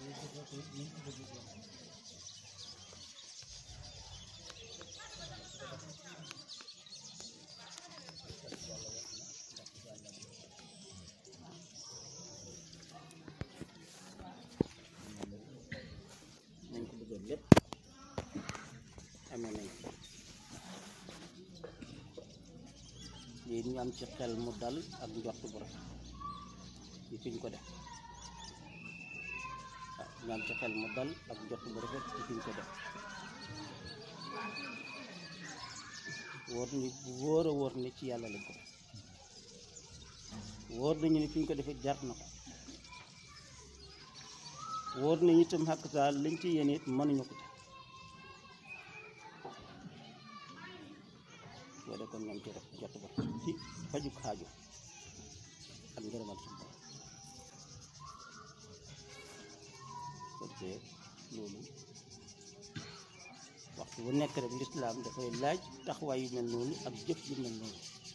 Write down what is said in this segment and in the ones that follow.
nañ ko bëggoon lépp amee nañ ko lii ñu am ci xel mu dal ak njort bu rafet ci fiñ ko def waaw ñu am ci xel mu dal ak njort bu rafet ci fiñ ko def wóor ni bu wóor a wóor ni ci yàlla lañ ko def wóor nañu ni fiñ ko defee jar na ko wóor nañu itam xàq saa liñ ci yéene it mënuñu ko ci boo dee kon ñoom ci def jot ba ci fajuk xaaju ak ngërëmal suñu borom parce que loolu waxtu bu nekk rek lislaam dafay laaj taxawaay yu mel noonu ak jëf yu mel noonu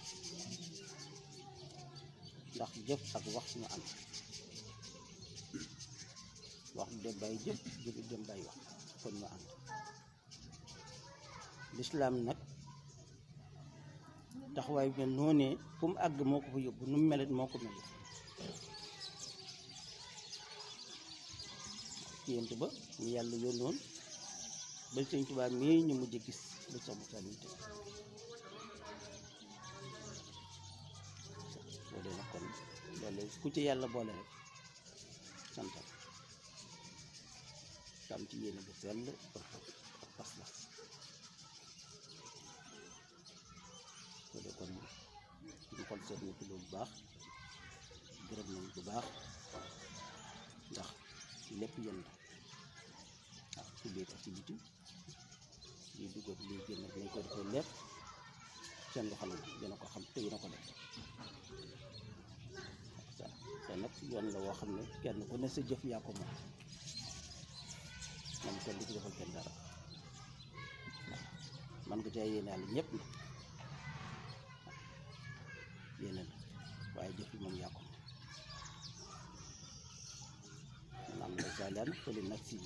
ndax jëf ak wax ñu am wax du dem bàyyi jëf jëf du dem bàyyi wax kon ñu ànd lislaam nag taxawaay bi mel noonee fu mu àgg moo ko fa yóbbu nu mu melet moo ko mel ci yent ba ñu yàlla yónnoon ba sëñ Tuubaa mii ñu mujj gis ba sax mu sànni te boo dee nag kon loolu ku ci yàlla boole rek santal am ci yéene bu sell ak pas-pas soo dee kon suñu xol seet na ci loolu bu baax gërëm nañ bu baax ndax lépp yéen la waaw ci biir ak ci biti lii dugg ak lii génn ak nañ ko defee lépp seen loxo la dina ko xam te dina ko def waaw te nag yoon la woo xam ne kenn ku ne sa jëf yaa ko moom man kenn du ci defal kenn dara man nga caa yéene yàlla ñëpp na yéene la waaye jëf yi moom yaa ko man am na saalaan fële nag si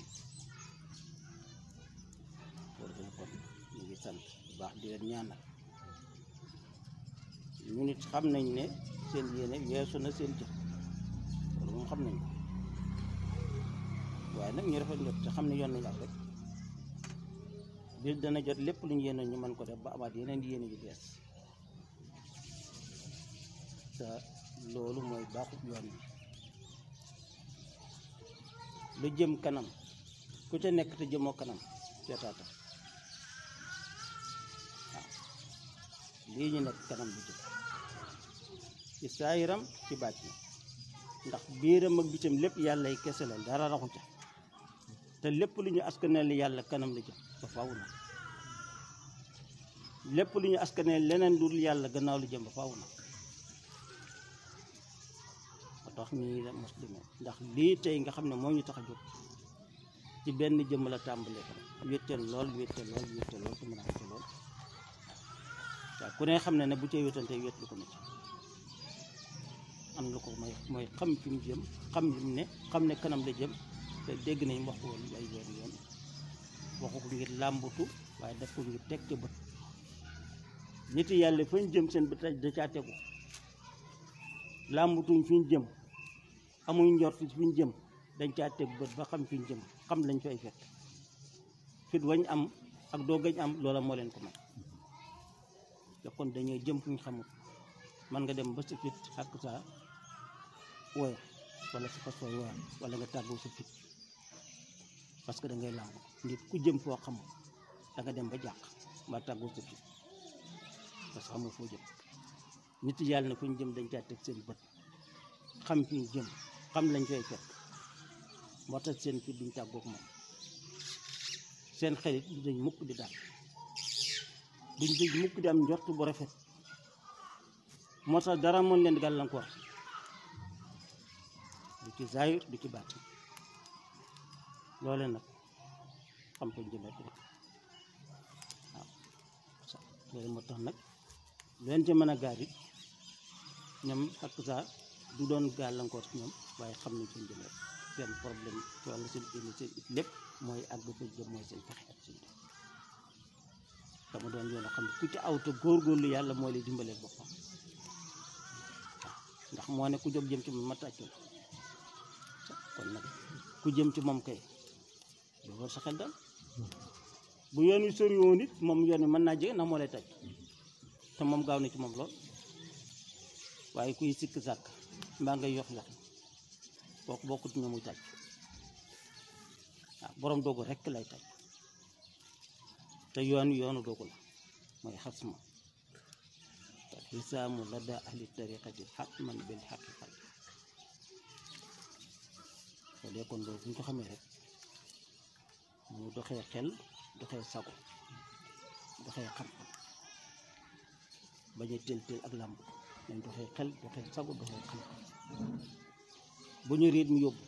loolu dana kon ñu ngi sant bu baax di leen ñaanal ñu nit xam nañ ne seen yéene weesu na seen jëf loolu moom xam nañ ko waaye nag ñu rafet njot te xam ne yoon nañu ak rek bis dana jot lépp lu ñu yéene ñu mën ko def ba amaat yeneen yéene yu bees te loolu mooy baaxut yoon bi lu jëm kanam ku ca nekk te jëmoo kanam seetaata waaw lii ñu nekk kanam bu jëm ci saayiram ci bàcc na ndax biiram ak bitam lépp yàlla yi kese la dara raxu ca te lépp lu ñu askaneel yàlla kanam la jëm ba faaw na lépp lu ñu askaneel leneen dul yàlla gannaaw lu jëm ba faaw na moo tax ñii la muslime ndax lii tey nga xam ne moo ñu tax a jóg ci benn jëmm la tàmbalee ko wéttal lool wéttal lool wéttal lool te mën a am lool waaw ku ne xam ne ne bu cay wéttante wét lu ko métti am lu ko may mooy xam fi mu jëm xam li mu ne xam ne kanam la jëm te dégg nañ wax ko woon ay yoon yoon waxu ko ngir làmbutu waaye daf ko ngir teg ca bët nit yàlla fañ jëm seen bët da caa tegu làmbutuñ fi ñu jëm amuñ njort fi ñu jëm dañ caa teg bët ba xam fi ñu jëm xam lañ fay fekk fit wañ am ak doo gañ am loola moo leen ko may te kon dañoo jëm fu ñu xamul man nga dem ba sa fit xàkk saa woyo wala sa fas woy woya wala nga tàggoo sa fit parce que da ngay làmb nit ku jëm foo xamul da nga dem ba jàq mbaa tàggoo sa fit parce que xamul foo jëm nit yàlla na fu ñu jëm dañ caa teg seen bët xam fi ñu jëm xam lañ fay fekk moo tax seen fit duñ tàggoog moom seen xelit du dañ mukk di daal duñ dañ mukk di am njort bu rafet moo tax dara mën leen gàllankoor du ci zaahir du ci baat loole nag xam ko jëmet rek waaw loolu moo tax nag leen ci mën a gaar it ñoom ak saa du doon gàllankoor ci ñoom waaye xam nañ seen jëmet seen problème wala seen indi seen it lépp mooy àgg fa jëm mooy seen pexe ak seen def dama doon yoon a xam ne ku ci aw te góorgóorlu yàlla mooy lay dimbaleel boppam waaw ndax moo ne ku jóg jëm ci moom ma tàccul kon nag ku jëm ci moom kay doo war sa xel dal bu yoon wi sori woon it moom yoon wi mën naa jege ndax moo lay tàcc te moom gaaw na ci moom lool waaye kuy sikk sàkk mbaa ngay yox yox kooku bokkut ñu muy tàcc waaw borom doogu rekk lay tàcc te yoon yoonu doogu la mooy xas ma te xisaamu la daa ahli tariqati xatman bil xaqiqati soo dee kon loolu bu ñu ko xamee rek mu doxee xel doxee sago doxee xam-xam bañ a teel teel ak làmb nañ doxee xel doxee sago doxee xam-xam bu ñu riit mi yóbbu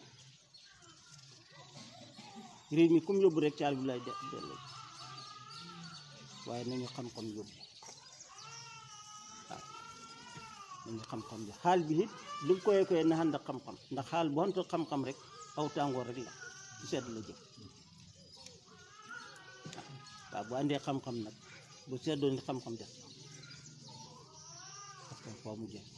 riit mi comme yóbbu rek caal bi lay de delloo waaye nañu xam-xam yóbbu waaw nañu xam-xam bi xaal bi it lu koy koy na ànd ak xam-xam ndax xaal bu ànd ak xam-xam rek aw tàngoor rek la ci sedd la jëm waaw bu àndee xam-xam nag bu seddoo ni xam-xam def parce que foo mu jëm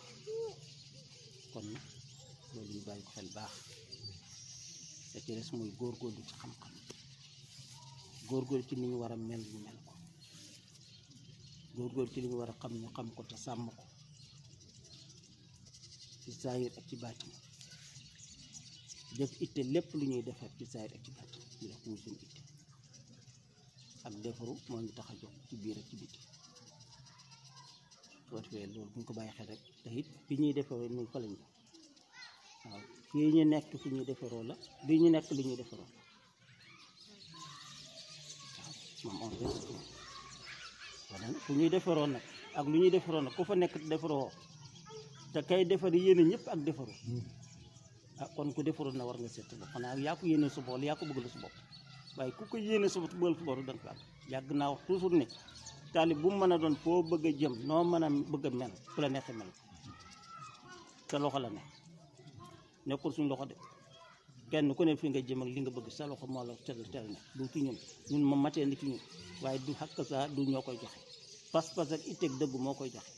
kon nag loolu ñu bàyyi ko xel baax te ci des mooy góorgóorlu ci xam-xam góorgóorlu ci ni ñu war a mel ñu mel ko góorgóorlu ci li ñu war a xam ñu xam ko te sàmm ko ci saayir ak ci baatin def itte lépp lu ñuy defar ci saayir ak ci baatin ñu def muy suñu itte ak defaru moo ñu tax a jóg ci biir ak ci biti soo defee loolu bu ñu ko bàyyi xel rek te it fi ñuy defaroo ñun fa lañ waaw fii ñu nekk fi ñuy defaroo la bii ñu nekk li ñuy defaroo la waaw moom on reste wala fu ñuy defaroo nag ak lu ñuy defaroo nag ku fa nekk defaroo te kay defar yéene ñëpp ak defaru ah kon ku defaru na war nga seet bopp xanaa yaa ko yéene sa bopp yaa ko bëgg la sa bopp waaye ku ko yéene sa bopp bëggal sa bopp da nga ko àgg yàgg naa wax toujours ne taalib bu mu mën a doon foo bëgg a jëm noo mën a bëgg a mel fu la neexee mel sa loxo la ne nekkul suñ loxo de kenn ku ne fi nga jëm ak li nga bëgg sa loxo moo la tel tel ne du ci ñun ñun moom matee ni ci ñun waaye du xakk saa du ñoo koy joxe pas-pas ak itteeg dëgg moo koy joxe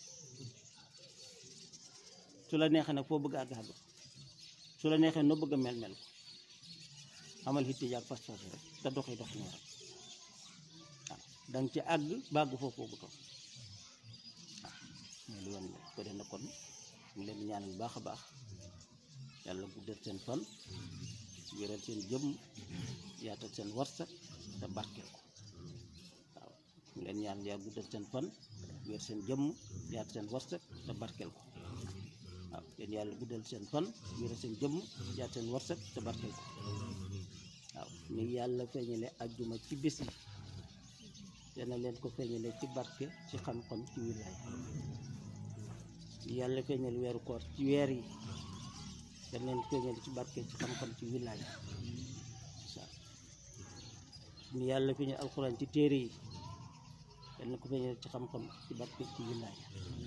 su la neexee nag foo bëgg a àgg àgg su la neexee noo bëgg a mel mel ko amal hitte yaag pas-pas rek te doxee dox ñoo rek waaw danga ci àgg bàgg foofu boobu toog waaw mooy lu yoon ko def na kon ñu leen di ñaanal bu baax a baax yàlla guddal seen fan wéral seen jëmm yaatal seen warsak te barkeel ko waaw ñu leen ñaan yaa guddal seen fan wér seen jëmm yaatal seen warsak te barkeel ko waaw yéen yàlla guddal seen fan wéral seen jëmm yaatal seen warsak te barkeel ko waaw ni yàlla feeñale ajjuma ci bés yi dana leen ko feeñale ci barke ci xam-xam ci wilaay yàlla feeñal weeru koor ci weer yi dana leen feeñal ci barke ci xam-xam ci wilaay waaw ni yàlla feeñal alxuraan ci téere yi dana ko feeñal ci xam-xam ci barke ci wilaay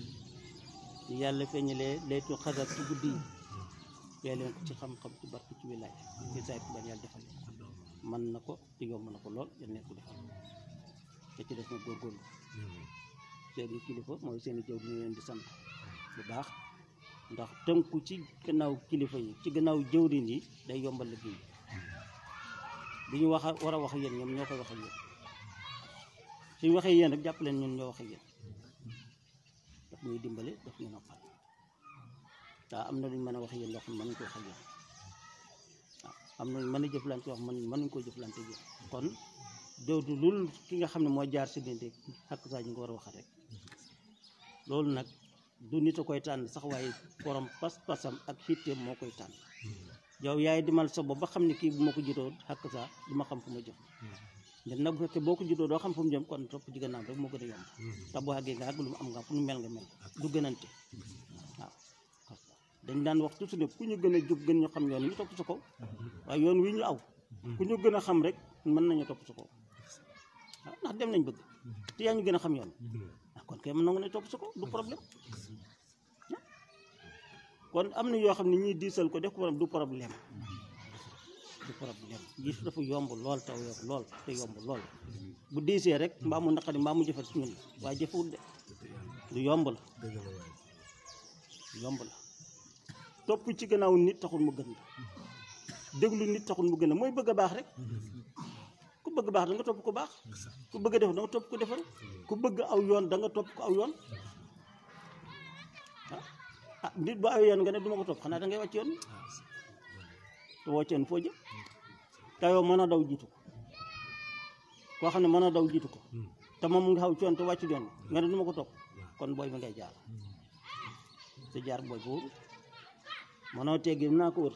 ni yàlla feeñalee laytu xadar ci guddi yi fee leen ko ci xam-xam ci barke ci wilaay ci saay ban yàlla defal leen ko mën na ko te yomb na ko lool yal neen ko defal te ci def na góorgóorlu seeni kilifa mooy seeni jëw ñu leen di sant bu baax ndax tënku ci gannaaw kilifa yi ci gannaaw jëwriñ yi day yombal liggéey bi ñu wax war a wax ak yéen ñoom ñoo koy wax ak yéen suñu waxee yéen rek jàpp leen ñun ñoo wax ak yéen daf ñuy dimbale daf ñu noppal daa am na luñ mën a wax yéen loo xam ne mënuñ ko wax ak yéen waaw am na luñ mën a jëflante wax man mënuñ koo jëflante yéen kon dootu lul ki nga xam ne moo jaar si dinde xakk saa ñu nga war a waxal rek loolu nag du nit a koy tànn sax waaye borom pas-pasam ak xitteem moo koy tànn yow yaay dimal sa bopp ba xam ne kii bu ma ko jutoo xakk saa du ma xam fu ma jëm ndax nag bu fekkee boo ko jutoo doo xam fu mu jëm kon topp ci gannaaw rek moo gën a yomb te boo àggee nga àgg lu mu am nga fu nu mel nga mel du gënante waaw dañ daan wax toujours ne ku ñu gën a jub gën ñu xam yoon yi ñu topp sa kaw waaye yoon wi ñu aw ku ñu gën a xam rek mën nañu topp sa kaw waaw ndax dem nañ bëgg te yaa ñu gën a xam yoon ah kon kay mën na nga ne topp sa kaw du problème kon am na yoo xam ne ñuy diisal ko def ko du problème problème gis dafa yomb lool taw yow lool te yomb lool bu diisee rek mbaa mu naqari mbaa mu jëfat si ñun waaye jëfewul de lu yomb la lu yomb la topp ci gannaaw nit taxul mu gën la déglu nit taxul mu gën la mooy bëgg a baax rek ku bëgg baax da nga topp ko baax ku bëgg a def da nga topp ko defal ku bëgg aw yoon da nga topp ko aw yoon ah ah nit bu aw yoon nga ne du ma ko topp xanaa da ngay wàcc yoon te wàcc yoon foo jëm te yow mën a daw jiitu ko koo xam ne mën a daw jiitu ko te moom nga xaw ci yoon te wàcc yoon nga ne du ma ko topp kon booy bi ngay jaar te jaar booy bu wóorul mënoo teggi naa ko wër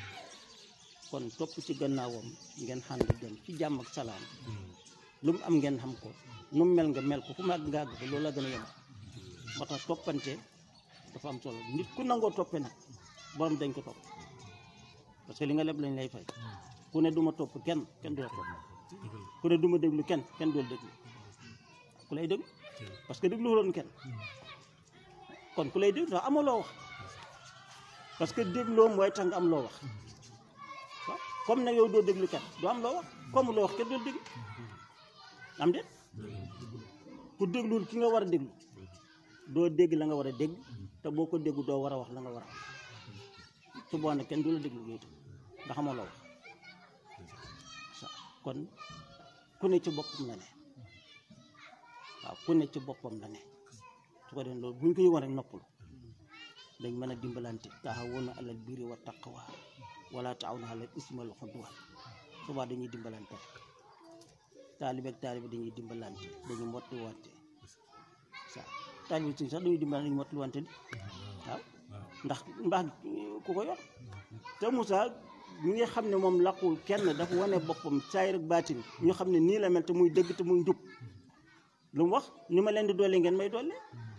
kon topp ci gannaawam ngeen xànd dem ci jàmm ak salaam lu mu am ngeen xam ko nu mu mel nga mel ko fu mu àgg nga àgg ko loolu la gën a yomb moo tax toppante dafa am solo nit ku nangoo toppe nag borom dañ ko topp parce que li nga leb lañ lay fay ku ne du ma topp kenn kenn du la topp ku ne du ma déglu kenn kenn du la déglu ku lay déglu parce que déglu woon kenn kon ku lay déglu sax amoo loo wax parce que dégloo mooy tax nga am loo wax waaw comme nag yow doo déglu kenn doo am loo wax comme loo wax kenn doo déglu am déet ku déglul ki nga war a déglu doo dégg la nga war a dégg te boo ko déggu doo war a wax la nga war a wax su boobaa nag kenn du la déglu yooyu itam ndax amoo loo wax sa kon ku ne ci boppam la ne waaw ku ne ci boppam la ne su ko defee loolu bu ñu ko yëgoon rek noppalu dañ mën a dimbalante taxawoona alal birri wa taqwa wala taawuna alal ismi wal udwan subaa dañuy dimbalante rek taalibe ak taalibe dañuy dimbalante dañuy motti wante sa taalibe si sax dañuy dimbalante dañuy motti wante di waaw ndax mbaax ku ko yor te Moussa ñi nga xam ne moom laqul kenn dafa wane boppam saayir ak baatin ñu xam ne nii la mel te muy dëgg te muy njub lu mu wax ni ma leen di doole ngeen may doole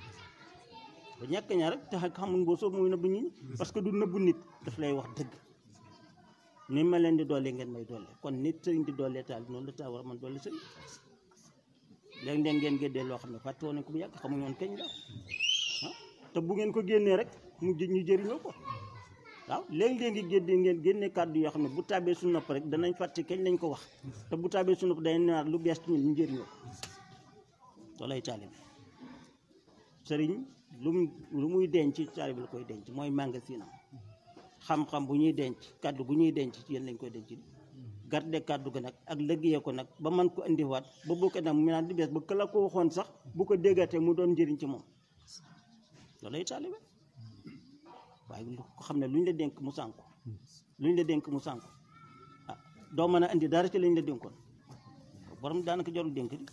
ba ñàkk ñaar rek te xamul boo soo muy nëbbu nit ñi parce que du nëbbu nit daf lay wax dëgg ni ma leen di doole ngeen may doole kon nit sëriñ di doole taal noonu la taal war a mën doole sëriñ léegi leen ngeen géddee loo xam ne fàtte woon nañ ko bu yàgg xamuñu woon kañ la ah te bu ngeen ko génnee rek mu jë- ñu jëriñoo ko waaw léegi léegi génne ngeen génne kàddu yoo xam ne bu tàbbee suñu nopp rek danañ fàtte kañ lañ ko wax te bu tàbbee suñu nopp day naan lu bees ci ñun ñu jëriñoo ko loolay taalibe sëriñ lu mu lu muy denc ci taalibe la koy denc mooy magasinam xam-xam bu ñuy denc kàddu gu ñuy denc ci yéen lañ koy denc garde kàddu ga nag ak liggéeyee ko nag ba man ko indiwaat ba bu ko nag mu naan di bees ba këla ko waxoon sax bu ko déggatee mu doon njëriñ ci moom loolay taalibe waaye lu ko xam ne lu ñu la dénk mu sànku lu ñu la dénk mu sànku ah doo mën a indi dara ci lañ la dénkoon borom daanaka jarul dénk di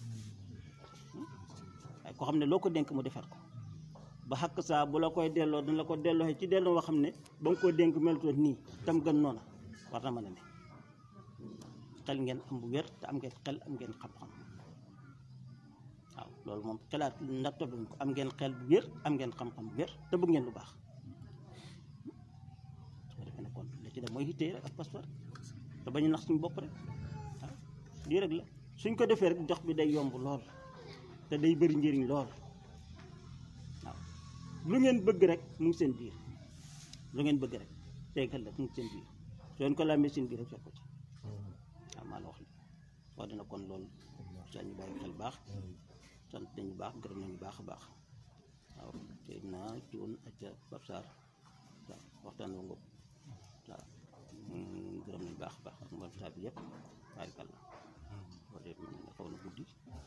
waaye ko xam ne loo ko dénk mu defar ko ba xàq saa bu la koy delloo dina la ko delloo ci delloo xam ne ba nga ko dénk melutoon nii tam gën noona war na mën a ne xel ngeen am bu wér te am ngeen xel am ngeen xam-xam waaw loolu moom xelaat ndax tobluñ ko am ngeen xel bu wér am ngeen xam-xam bu wér te bëgg ngeen lu baax su ko defee ne kon la ci def mooy hittee rek ak passeport te bañu nax suñu bopp rek waaw lii rek la suñ ko defee rek dox bi day yomb lool te day bëri njëriñ lool waaw lu ngeen bëgg rek mu ngi seen biir lu ngeen bëgg rek tey xel rek mu ngi seen biir soo leen ko làmbee seen biir rek fekk ko ci waaw maa la wax li wax dina kon loolu saa ñu bàyyi xel baax sant nañu baax gërëm nañu baax a baax waaw te naa cuun ak Pape Sarr waaw waxtaan wa ngoog waaw gërëm nañu baax a baax ak mboolem saa bi yëpp barikàlla wala man ne xaw na guddi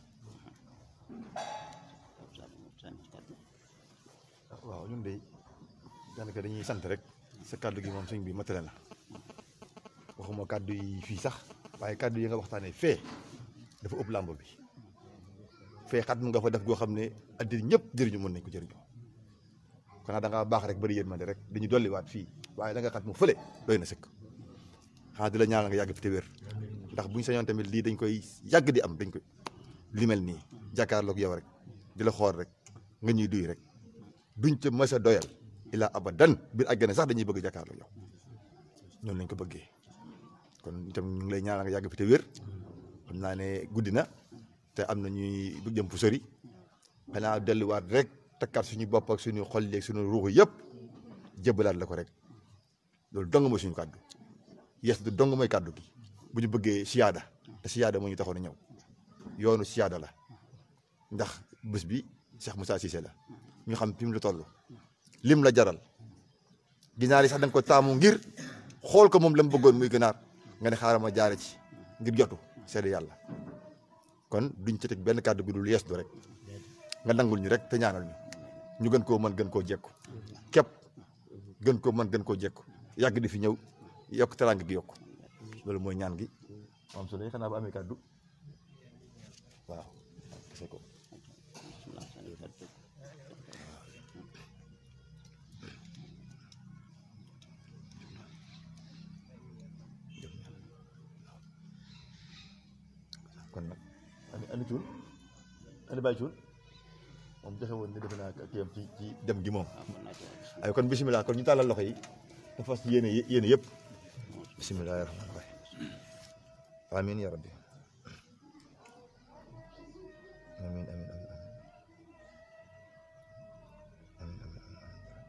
Pape Sarr moom sànni ci kàddu waaw ñun de daanaka dañuy sant rek sa kàddu gi moom sëñ bi matale na waxuma kàddu yi fii sax waaye kàddu yi nga waxtaanee fee dafa ëpp làmb bi fee xat mu nga fa def goo xam ne addina ñëpp jëriñu mën nañ ko jëriñu xanaa da ngaa baax rek bëri yërmande rek dañu dolliwaat fii waaye da nga xat mu fële doy na sëkk xanaa di la ñaanal nga yàgg fi te wér ndax buñ sañoon tamit lii dañ koy yàgg di am dañ koy li mel nii jàkkaarloog yow rek di la xool rek nga ñuy duy rek duñ ca mës a doyal ilaa abadan biir àggane sax dañuy bëgg jàkkaarloog yow ñoom lañ ko bëggee kon itam ñu ngi lay ñaanal nga yàgg fi te wér xam naa ne guddi na te am na ñuy bëgg jëm fu sori xanaa delluwaat rek takkaat suñu bopp ak suñu xol yeeg suñu ruux yëpp jébbalaat la ko rek loolu dong ma suñu kàddu yes du dong mooy kàddu gi bu ñu bëggee siyaada te siyaada moo ñu taxoon a ñëw yoonu siyaada la ndax bés bi Cheikh Moussa Cissé la ñu xam fi mu la toll lim la jaral ginaar yi sax da nga ko taamu ngir xool ko moom la mu bëggoon muy ginaar nga ne xaaral ma jaare ci ngir jotu seede yàlla kon duñ ci teg benn kàddu gi dul yees du rek nga nangul ñu rek te ñaanal ñu ñu gën koo mën gën koo jekku képp gën koo mën gën koo jekku yàgg di fi ñëw yokk teraanga gi yokk loolu mooy ñaan gi am solo xanaa ba amee kàddu waaw kese ko kon nag ani ani cuun ani bàyyi cuun moom joxe woon ni defe naa kiyam ci ci dem gi moom ay kon bisimilah kon ñu tàllal loxo yi te fas yéene yéene yëpp bisimilahi rahmaani rahim amin ya rabbi amin amin amin amin amin amin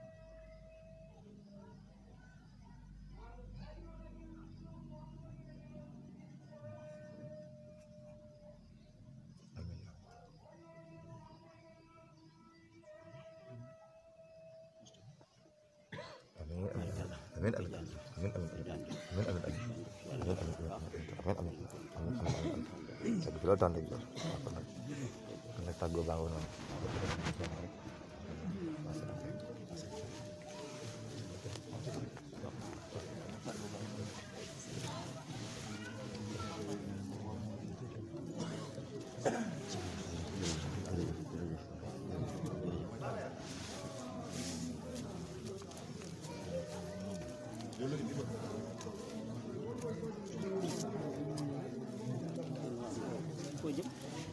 amin ya rabbi amin amin amin amin amin amin amin amin amin Sabi ko lang tanda ko. Ako nag nagtago ba ako nun? foo jëm